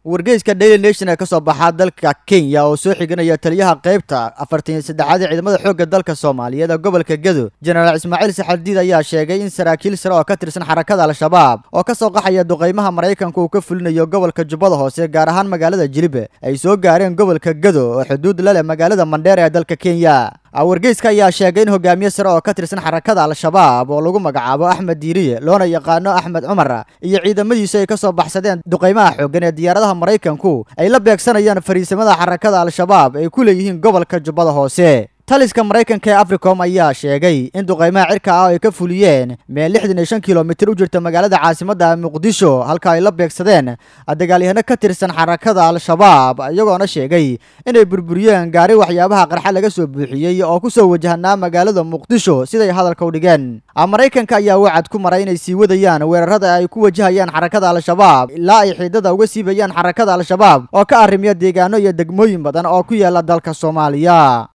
wargeyska daily nation ee ka soo baxaa dalka kenya oo soo xiganaya taliyaha qaybta afartan iyo saddexaad ee ciidamada xoogga dalka soomaaliyeed ee gobolka gedo jenaraal ismaaciil saxardiid ayaa sheegay in saraakiil sare oo ka tirsan xarakada al-shabaab oo ka soo qaxaya duqaymaha maraykanka uu ka fulinayo gobolka jubbada hoose gaar ahaan magaalada jilibe ay soo gaareen gobolka gedo oo xuduud la leh magaalada mandheer ee dalka kenya wargeyska ayaa sheegay in hogaamiye sare oo ka tirsan xarakada al-shabaab oo lagu magacaabo axmed diiriye loona yaqaano axmed cumar iyo ciidamadiisu ay ka soo baxsadeen duqaymaha xooggan ee diyaaradaha maraykanku ay la beegsanayaan fariisamada xarakada al-shabaab ay ku leeyihiin gobolka jubbada hoose taliska maraykanka ee africom ayaa sheegay in duqaymaha cirka ah ay ka fuliyeen meel lixdan iyo shan kilomitir u jirta magaalada caasimadda muqdisho halka ay la beegsadeen dagaalyahano ka tirsan xarakada al-shabaab iyagoona sheegay inay burburiyeen gaari waxyaabaha qarxa laga soo buuxiyey oo ku soo wajahnaa magaalada muqdisho siday hadalka u dhigeen maraykanka ayaa wacad ku maray inay sii wadayaan weerarada ay ku wajahayaan xarakada al-shabaab ilaa ay xiidada uga siibayaan xarakada al-shabaab oo ka arrimiya deegaano iyo degmooyin badan oo ku yaala dalka soomaaliya